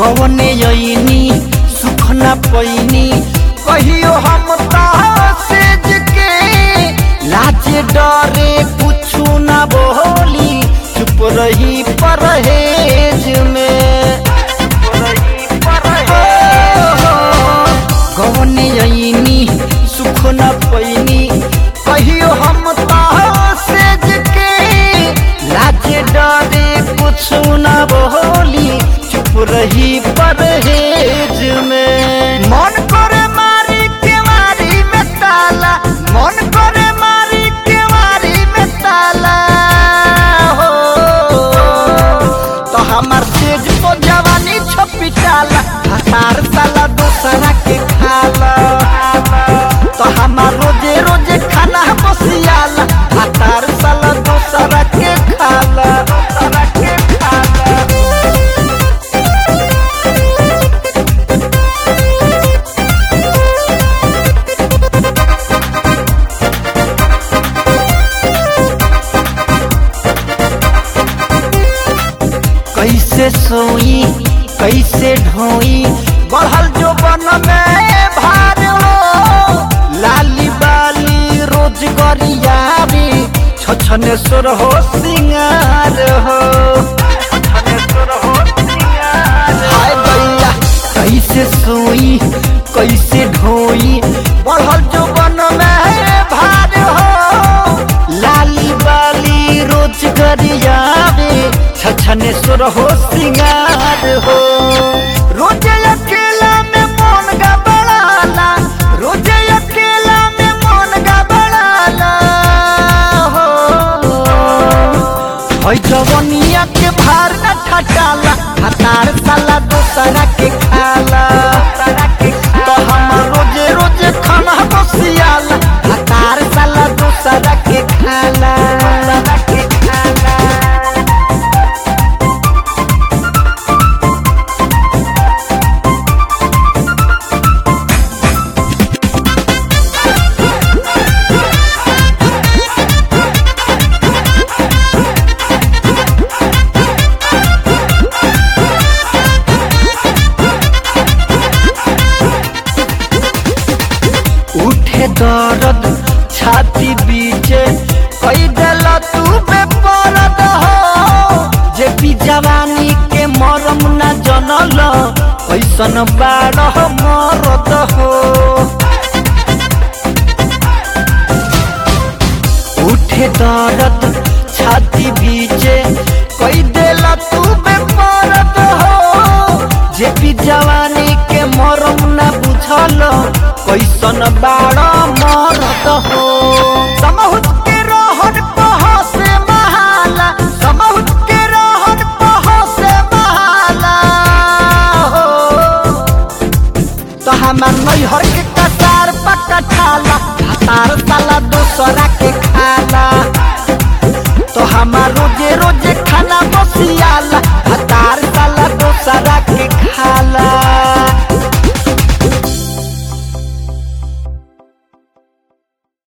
कवने यनी सुख न पैनी कहियो हम सेज के लाज डरे कुछु न बोली चुप रही परहेज में कवने यनी सुख न पैनी कहियो हम सेज के लाज डरे कुछ न बोली चुप रही परहेज में मन करे मारी केवारी में ताला मन करे मारी केवारी में ताला हो तो हमार सेज तो जवानी छपिटाला हतार साला दूसरा के खाला तो हमार रोजे रोजे खाना बसियाला हतार साला दूसरा के खाला दूसरा के खाला कैसे सोई कैसे ढोई बढ़ल जो बन में भार हो लाली बाली रोज गरियाबी छछने सुर हो सिंगार हो हाय भैया कैसे सोई कैसे ढोई बढ़ल जो बन में भार हो लाली बाली रोज गरियाबे छछने सुर हो सिंगार हो रोजे अकेला में मन गबड़ाला रोजे अकेला में मन गबड़ाला हो होय जवनिया के भार न ठटाला हतार साला दूसरा के खाला तो हम रोजे रोजे खाना बसियाला हतार साला दूसरा के खाला के खाला उठे दर्द छाती बीचे कई दिल तू बेपरद हो जे भी जवानी के मरम न जनल ऐसन बारह मरद हो उठे दर्द छाती बीचे कई दिल तू बेपरद हो जे भी जवानी के मरम न बुझल कैसन बाड़ मरद हो समहुत के रहन पह से महाला समहुत के रहन पह से महाला हो तो हमार नैहर के कतार पकठाला हतार साला